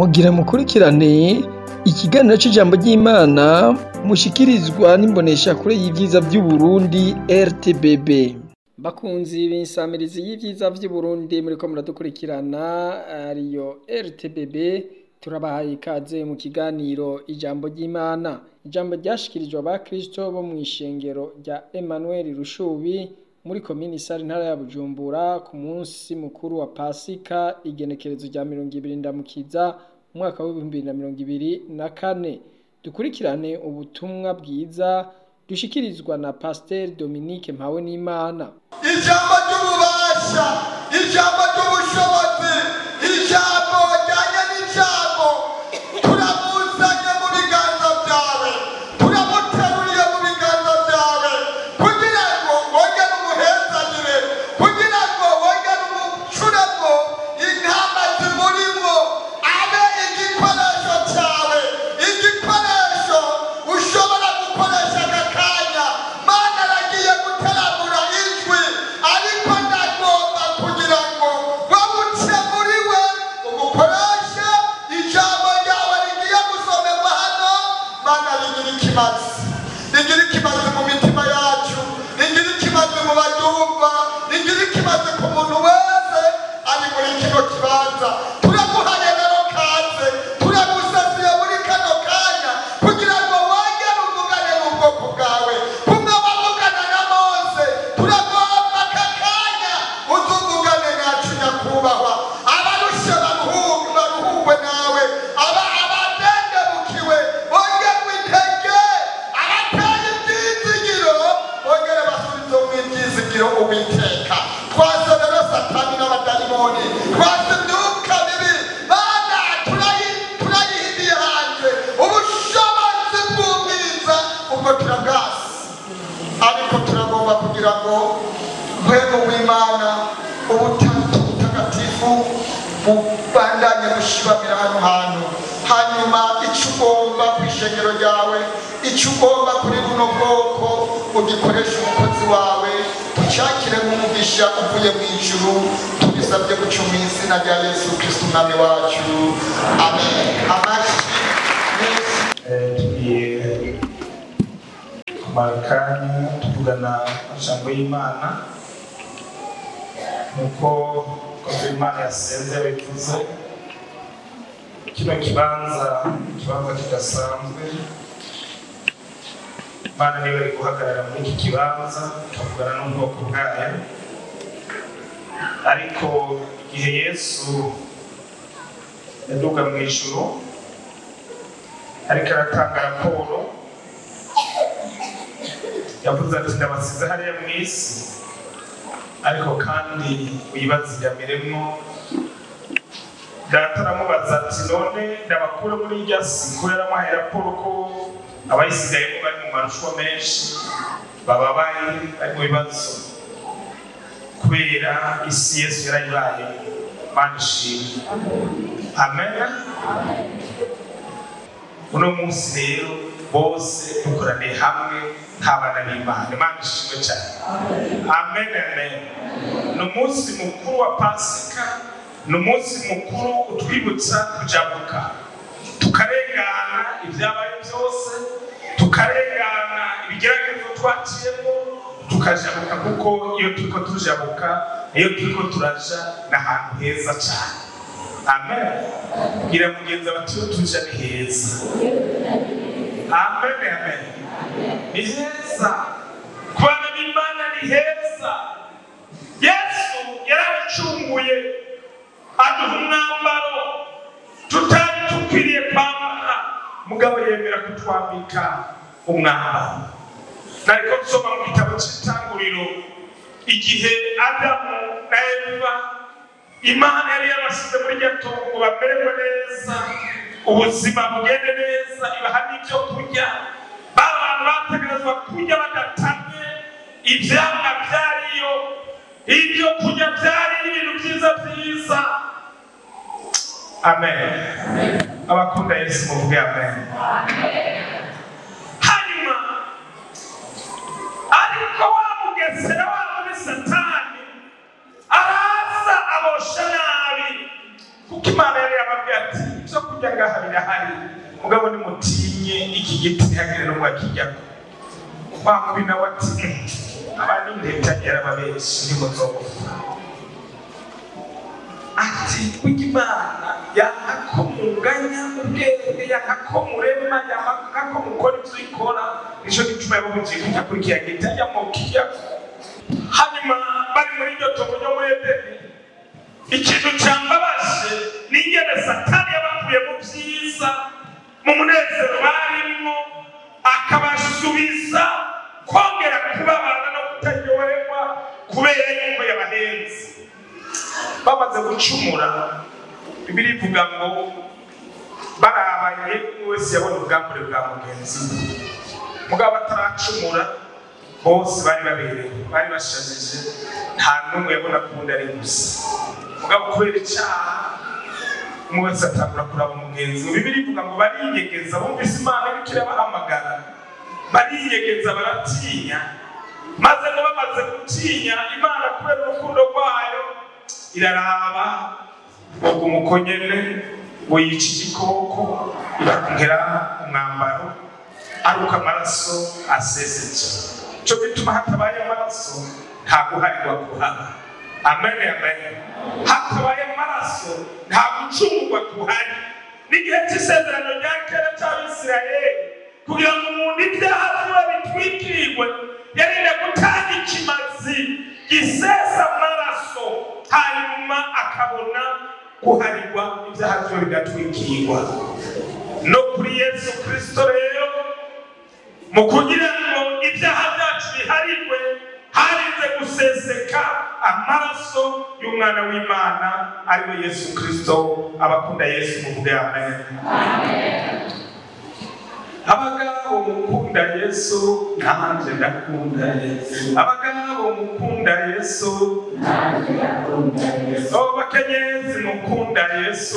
mugira mukurikirane ikiganiro c'ijambo ry'Imana mushikirizwa n'imboneshakure y'ivyiza vy'Uburundi RTBB. Bakunzi b'insamirizi y'ivyiza vy'Uburundi muriko muradukurikirana ariyo RTBB turabahaye ikaze mu kiganiro ijambo ry'Imana. Ijambo ryashikirijwe abakristo bo mw'ishengero rya Emmanuel Rushubi muri komini Sare intara ya Bujumbura ku munsi mukuru wa Pasika igenekerezo rya mirongo ibiri ndamukiza umwaka w'ibihumbi bibiri na mirongo ibiri na kane. Dukurikirane ubutumwa bwiza dushikirizwa na Pasiteri Dominique Mpawenimana. ijambo ry'ububasha ijambo ry'ubushobozi ijambo ryanye n'ijambo turamuzanye mu biganza byawe turamuteruriye mu biganza byawe kugira ngo wongere umuhezanire kugira ngo wongere umucuremo intama zimurimo abe igikoresho cyawe igikoresho ushobora gukoresha aka kanya mana aragiye guteramura ijwi ariko ndagomba kugira ngo wabuce muri we umukoreshe ijambo ryawe rigiye gusomerwa hano mana rigira ikimazi rigira ikimazi mu mitima yacu rigira ikimazi mu baryumva rigira ikimazi ku muntu wese ari muri kino kibanza turaguhaye rero kaze turagusasiye muri kano kanya kugira ngo wongere uvugane n'ubwoko bwawe kumwe wavugana na mose turagomba aka kanya uzuvugane nacu nyakubahwa abarushe baruhuke baruhukwe nawe aba abadendebukiwe bongerwe intege abateye ibyizigiro bongere basubize mu ibyizigiro uwiteka twase rero satani n'abadayimoni twase imyuka mibi mana turayi- turayihidiye hanze ubushobozi bw'ubwiza ubwo turabwasi ariko turagomba kugira ngo rwego w'imana ubutatu butagatifu bubandanye bushibamira hano hantu hanyuma icyo ugomba ku ishengero ryawe icyo ugomba kuri buno bwoko ugikoresha umukozi wawe ucyakire nk'umugisha uvuye mu ijuru tubisabye guca mu izina rya yesu kristo umwami wacu amen amashyi menshi Eh, tugiye kumara akanya tuvugana amajambo y'imana nuko koze imana yasenze yabivuze kino kibanza ikibanza kidasanzwe imana niba ari guhagarara muri iki kibanza ikavugana n'ubwoko bwayo ariko igihe yesu yaduga mu ijuru ariko aratanga raporo yavuze ati ndabasize hariya mu isi ariko kandi wibazigamiremo data aramubaza ati none ndabakure muri irya si ko yaramuhaye raporo ko abayisigayemo bari mu marushanwa menshi bababaye bari mu bibazo kubera isi yesu yarayibaye mana ishimwe amen uno munsi rero bose dukoraniye hamwe nk'abana b'imana imana ishimwe cyane amen amen ni umunsi mukuru wa pasika ni umunsi mukuru utwibutsa kujabuka tukarengana ibyabaye byose tukarengana ibigeragezo twaciyemo tukajabuka kuko iyo turiko tujabuka iyo turiko turaja ni ahantu heza cyane amen bwira mugenzi bati iyo tuja ni heza amen amen ni heza ku bana b'imana ni heza yesu yarabicunguye aduha umwambaro tutari dukwiriye kwambara mugabo yemera kutwambika umwambaro nariko nsoma mu gitabo cy'itanguriro igihe adamu na eva imana yari yabasize muri iryo tungo ngo bamererwe neza ubuzima bugende neza ibaha n'ibyo kurya ba bantu bategerezwa kurya badatamye ivyamwa vyariyo ibyo kurya byari ibintu byiza byiza amen abakunda yesu muvuge amen hanyuma ariko wa mugesera wa muri satani araza abosha nabi kuko imana yari yababwiye ati ibyo kurya kurya ngaha birahari mugabo nimutinye iki giti ntihagire n'umwe akijyako wa mubi nawe ati "Mm, aba ni inteta yarababenshi ntimuzopfa ati kurya imana yanga ko munganya ubwenge yanga ko murema yanga ko mukora ibyo ikora nicyo gituma yababugiye kujya kuri kiriya giti ajya mu kiyaga hanyuma bari muri iryo tobo ryo muri edeni ikintu cyambabaje ni ingene satani yabakuye mu byiza mu munezero barimo akabasubiza kongera kubabana no kutaryoherwa kubera yuko yabahenze bamaze gucumura bibiri ivuga ngo barabaye umwe wese yabona ubwambure bwa mugenzi we mugabo bataracumura bose bari baberewe bari bashajije nta n'umwe yabona ko undi ari gusa mugabo kubera icyaha umwe wese atangura kuraba mugenzi we bibiri ivuga ngo bariyegeza bumvise imana iriko irabahamagara bariyegeza baratinya maze ngo bamaze gutinya imana kubera urukundo rwayo iraraba ubwo umuko nyene ngo yica igikoko irongera umwambaro aruka amaraso aseseje cyo bituma hatabaye amaraso nta guharirwa kuhaba amen amen hatabaye amaraso nta gucungurwa kuhari n'igihe cy'isezerano rya kera cy'abisirayeli kugira ngo umuntu ibyaha biba bitwikirwe yarinde gutanga ikimazi gisesa amaraso hanyuma akabona guharirwa ibyaha byo bigatwikirwa no kuri yesu kirisito rero mu kugira ngo ibyaha byacu biharirwe harinze guseseka amaraso y'umwana w'imana ariwe yesu kirisito abakunda yesu muvuge amen abagabo mukunda yesu nanjye ndakunda yesu abagabo mukunda yesu oh bakenyezi mukunda yesu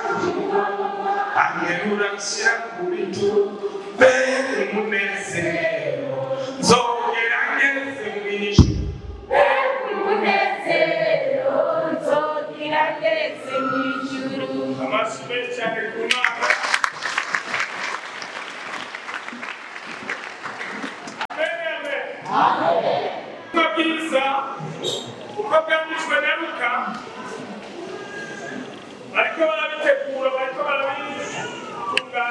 anyerura nshyira ku bitugu mbere umunezero nzongera ngeze mu ijuru amashyi menshi cyane ku mana ubutumwa bwiza uko bwanditswe na luka bariko barabitegura bariko barabitunganya